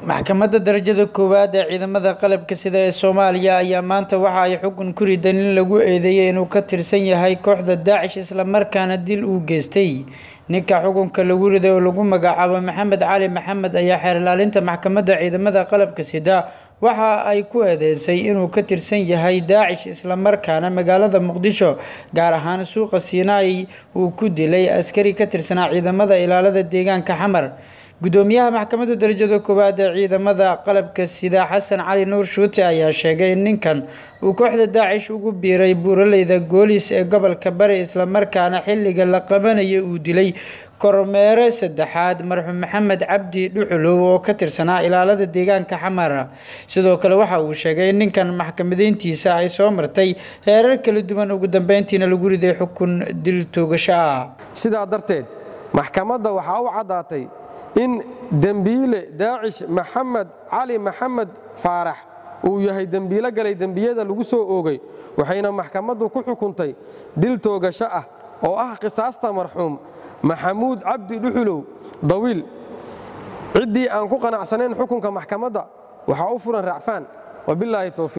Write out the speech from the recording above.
maxkamadda darajada koowaad ee ciidamada qalabka sida ee soomaaliya ayaa maanta waxa ay xukun ku ridan in lagu eedeeyay inuu ka tirsan yahay kooxda daacish islamarkaana dil uu geystay ninka xukunka lagu riday oo lagu magacaabo maxamed cali maxamed ayaa xeer ilaalinta maxkamadda ciidamada qalabka sida waxa ay ku eedeysay inuu ka tirsan yahay daacish islamarkaana magaalada muqdisho gaar ahaan suuqa siinaai uu ku dilay askari ka tirsanaa ciidamada ilaalada deegaanka xamar gudoomiyaha maxkamadda darajada koowaad ee ciidamada qalabka sida xasan cali nuur shuute ayaa sheegay in ninkan uu kooxda daacish ugu biiray buuraleyda goolis ee gobolka bari islamarkaana xilliga la qabanaya uu dilay kormeere saddexaad marxuum maxamed cabdi dhuxulow oo ka tirsanaa ilaalada deegaanka xamar sidoo kale waxa uu sheegay in ninkan maxkamadeyntiisa ay soo martay heerar kala duwan ugu dambeyntiina lagu riday xukun dil toogasho ah sidaa darteed maxkamadda waxaa u caddaatay in dembiile daacish maxamed cali maxamed faarax uu yahay dembiilo galay dembiyada lagu soo oogay waxayna maxkamaddu ku xukuntay dil toogasho ah oo ah qisaasta marxuum maxamuud cabdi dhuxulow dawiil ciddii aan ku qanacsanayn xukunka maxkamadda waxaa u furan racfaan wabilaahi towfiiq